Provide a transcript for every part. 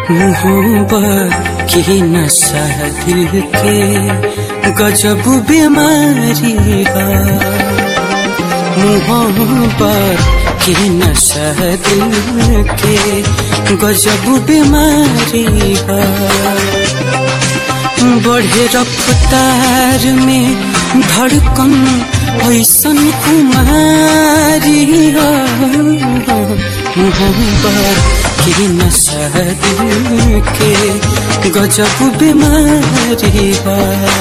मोहब्बत की नशा दिल के गजब बीमारी है मोहब्बत की नशा दिल के गजब बीमारी है बढ़े रफ्तार में धड़कन ऐसन कुमारी हो मोहब्बत की नशा दिल के गजब बीमारी हो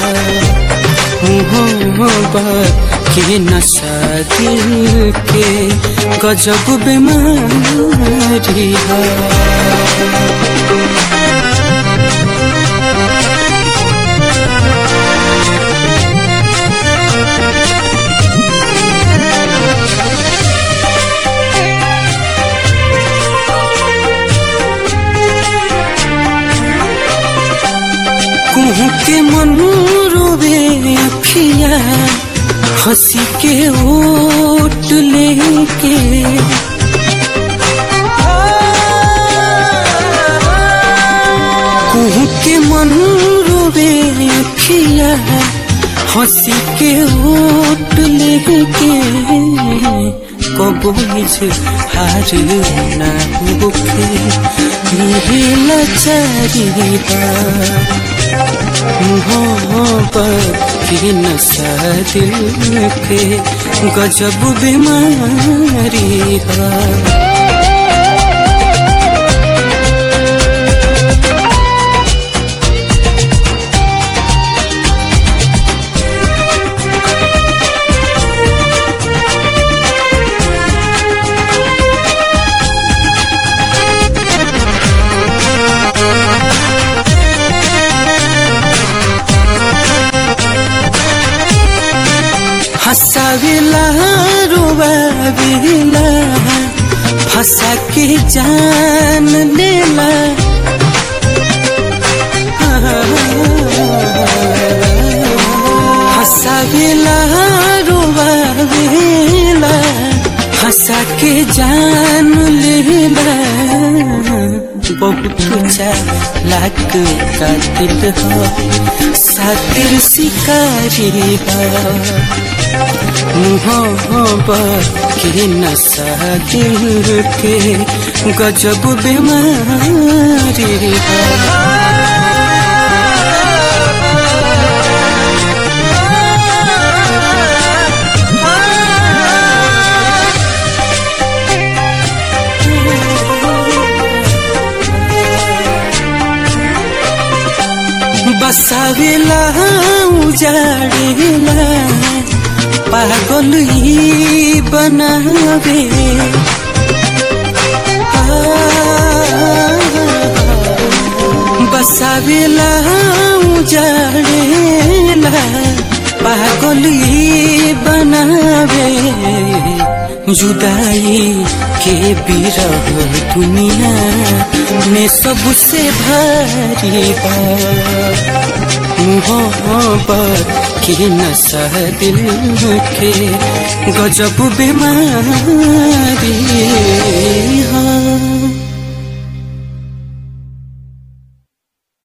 मोहब्बत की नशा दिल के गजब बीमारी है कुहू के मन रोवे अखिया हंसी के ओट लेके कुहू के मन रोवे अखिया हंसी के ओट लेके कबोज हार ना होके मेरे लचारी मोहब्बत की नशा दिल के गजब बीमारी है हंसाविला रुबाविला फंसा के जान लेला हंसाविला रुबाविला फंसा के जान लेला बहुत चालाक कातिल हो सातिर शिकारी हो मोहब्बत के नशा दिल के गजब बीमारी है बसावेला उजाड़ेला पागल ही बनावे बसावेला उजाड़ेला पागल ही बनावे जुदाई के बिरह दुनिया में सबसे भारी है मोहब्बत की नशा दिल के गजब बीमारी है